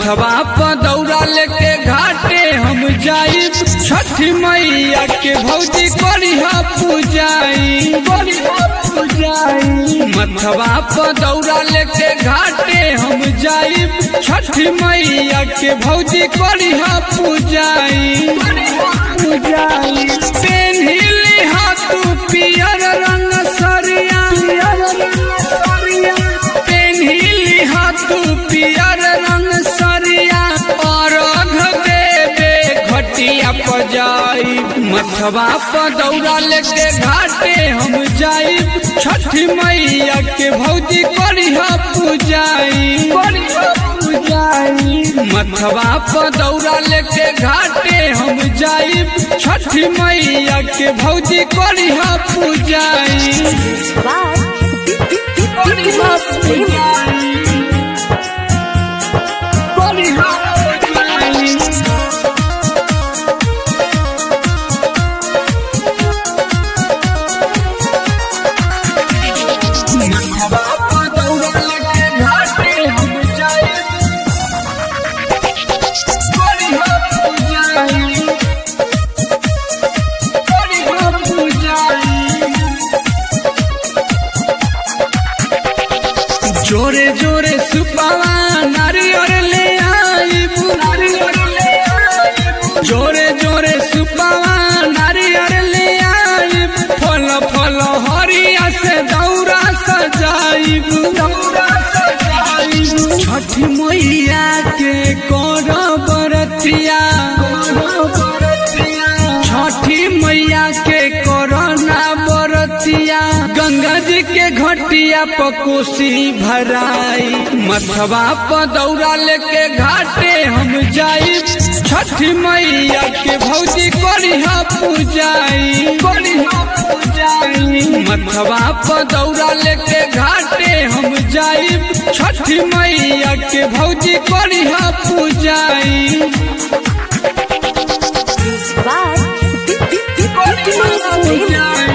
मथवा पर दौरा लेके घाटे हम जाइब छठी मैया के भौजी करिहा पूजाई करिहा पूजाई मथवा पर दौरा लेके घाटे हम जाइब छठी मैया के भौजी करिहा पूजाई पूजाई पेन्हिली हाथू पियर रंग सरिया पेन्हिली हाथू पियर रंग सरिया अर्घ देवे घटिया पजाई मथवा पर दौरा लेके घाटे हम जाइब छठी मैया के भौजी करिहा पूजाई पूजाई मथवा पर दौरा लेके घाटे हम जाइब छठी मैया के भौजी करिहा पूजाई by Nicholas Premium. जोरे जोरे सुपावा नारियर ले आइब जोरे जोरे सुपावा नारियर ले आइब फल फल हरिया से दौरा सजाइब दौरा सजाइब छठी मैया के कर बरतिया छठी मैया के कोरोना बरतिया गंगा जी के घटिया पकोसी भराई मथवा पर दौरा लेके घाटे हम जाई छठी मैया के भौजी करिहा पूजाई करिहा पूजाई मथवा पर दौरा लेके घाटे हम जाई छठी मैया के भौजी करिहा पूजाई Music by Nicholas Premium.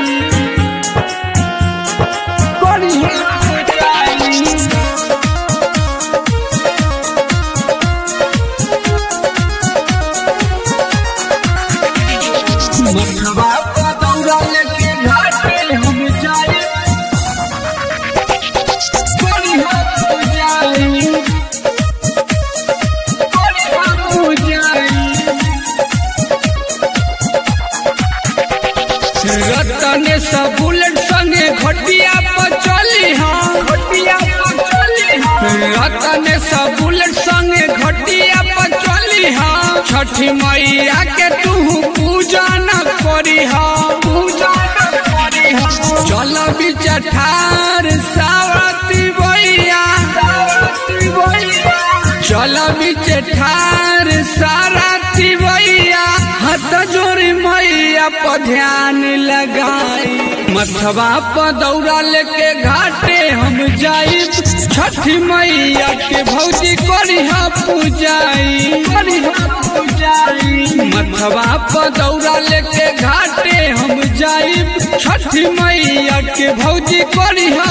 मथवा पर दौरा लेके घाटे हम जाए करिहा पूजाई करिहा पूजाई रतन सा बुलेट संगे घटिया पर चली हाँ घटिया पर चली रतन सा बुलेट संगे घटिया पर चली हाँ छठी मैया के तू पूजा न करी हाँ पूजा न करी हाँ चल बिच ठार सावती भैया सावती भैया चल बिच ठार सारथी भैया हाथ जोड़ी मैया पर ध्यान लगाई मथवा पर दौरा लेके घाटे हम जाई छठी मैया के भौजी करिहा पूजाई करिहा पूजाई मथवा पर दौरा लेके घाटे हम जाई छठी मैया के भौजी करिहा